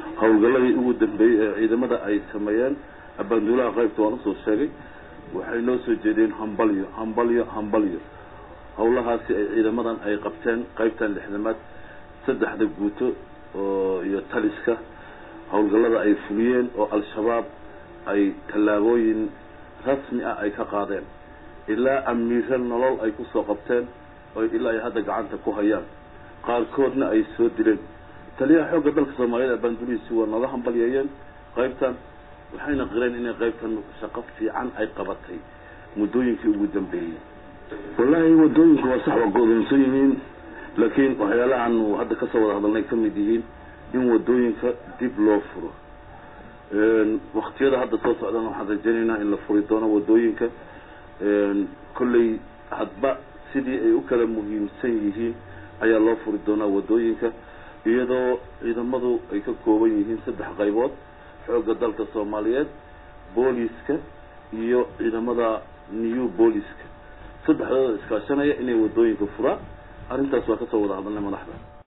howlgalladii ugu dambeeyey ee ciidamada ay sameeyeen abaanduulaha qaybta waan usoo sheegay waxay noo soo jeediyeen hambalyo hambalyo hambalyo howlahaasi ay ciidamadan ay qabteen qaybtan lixdamaad saddexda guuto oo iyo taliska howlgallada ay fuliyeen oo al-shabaab ay tallaabooyin rasmi ah ay ka qaadeen ilaa amiiro nolol ay kusoo qabteen oo ilaa ay hadda gacanta ku hayaan qaarkoodna ay soo dileen taliyaha xoogga dalka soomaaliyeed abaandulihiisi waa nooga hambalyeeyeen qaybtan waxayna qireen inay qaybtan shaqo fiican ay qabatay muddooyinkii ugu dambeeyey wallaahi wadooyinku waa sax waa go-doonsan yihiin laakiin waxyaalahan hadda kasoo wada hadalnay ka mid yihiin in wadooyinka dib loo furo waktiyada hadda soo socdana waxaan rajaynaynaa in la furi doono wadooyinka kolley hadba sidii ay u kala muhiimsan yihiin ayaa loo furi doonaa wadooyinka iyadoo ciidamadu ay ka kooban yihiin saddex qaybood xoogga dalka soomaaliyeed booliska iyo ciidamada new booliska saddexdooda iskaashanaya inay wadooyinka furaan arrintaas waa kasoo wada hadalnay madaxda